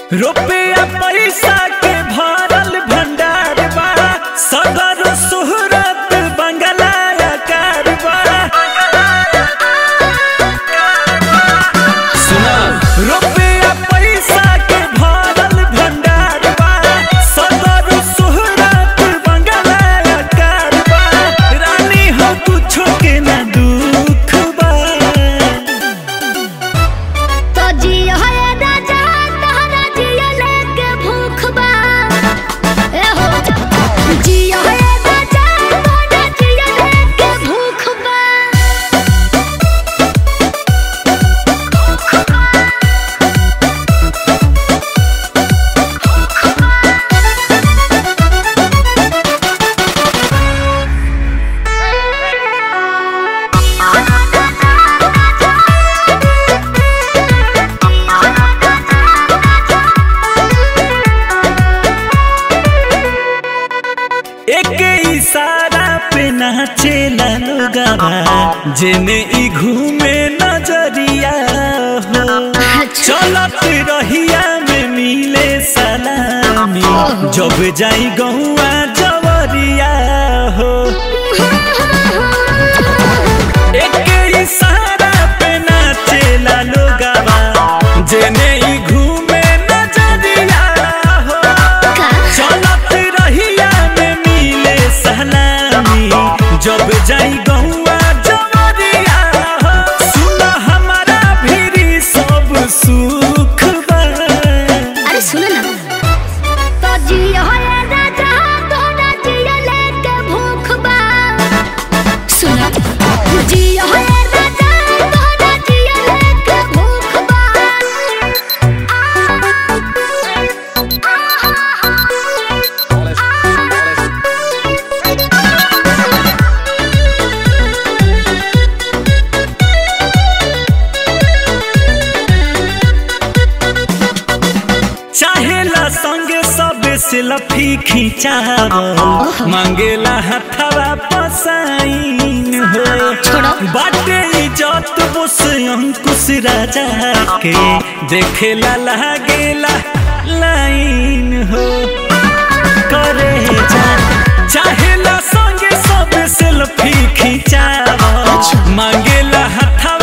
रुपया पैसा के भरल भंडार बा सदर सुहरत बंगला आकार बा सुना रुपया पैसा के भरल भंडार बा सदर सुहरत बंगला आकार बा रानी हो कुछो के ना दुख बा तो जियो है राजा तहरा जियो लेके भूख बा ए हो जियो है राजा तहरा जियो लेके भूख बा एक इशारा पे नाचेला लोगवा जेने ई घूमे नजरिया हो चलत रहिया में मिले सलामी जब जाई गौआ जवरिया हो एक इशारा पे नाचेला लोगवा जेने ई घूमे नजरिया हो चलत रहिया में मिले सलामी जब जाई गौआ जवरिया हो सुन हमारा भी सब सुख बा अरे सुनो ना तो जियो है राजा तोरा जियो लेके भूख बा सुनो जियो है राजा तोरा जियो लेके भूख बा चाहेला संगे सब सेल्फी खिंचावल मांगेला हथवा पसाइन हो छोड़ो। बाटे इज्जत बोस अंकुश राजा के देखेला लागेला लाइन हो करे जा चाहेला संगे सब सेल्फी खिंचावल मांगेला हथवा